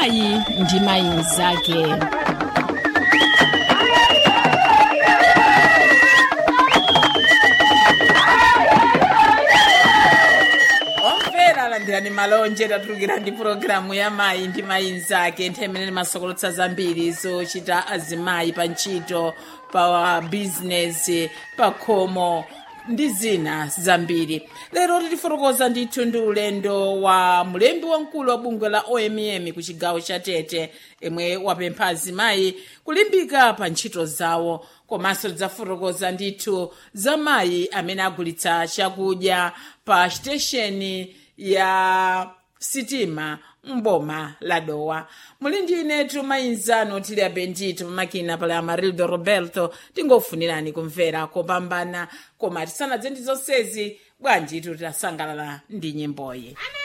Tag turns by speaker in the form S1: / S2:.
S1: mayi ndi mayi mnzake
S2: omvera landirani malonje tatulukira ndi pulogalamu ya mayi ndi mayi mnzake nthawi imene timasokolotsa zambiri zochita azimayi pa ntchito pa bizinesi pa khomo ndi zina zambiri lero titifotokoza ndithu ndi ulendo wa mulembi wamkulu wa bungwe la omm ku chigawo cha tete imwe wapempha azimayi kulimbika pa ntchito zawo komanso tidzafotokoza ndithu za mayi amene agulitsa chakudya pa sitesheni ya sitima mboma la dowa muli ndi inetu mayinzano tili abendito pamakina pali amarildo roberto tingofunirani kumvera kopambana koma tisanadze ndi zonsezi bwanji tutasangalala ndi nyimboyi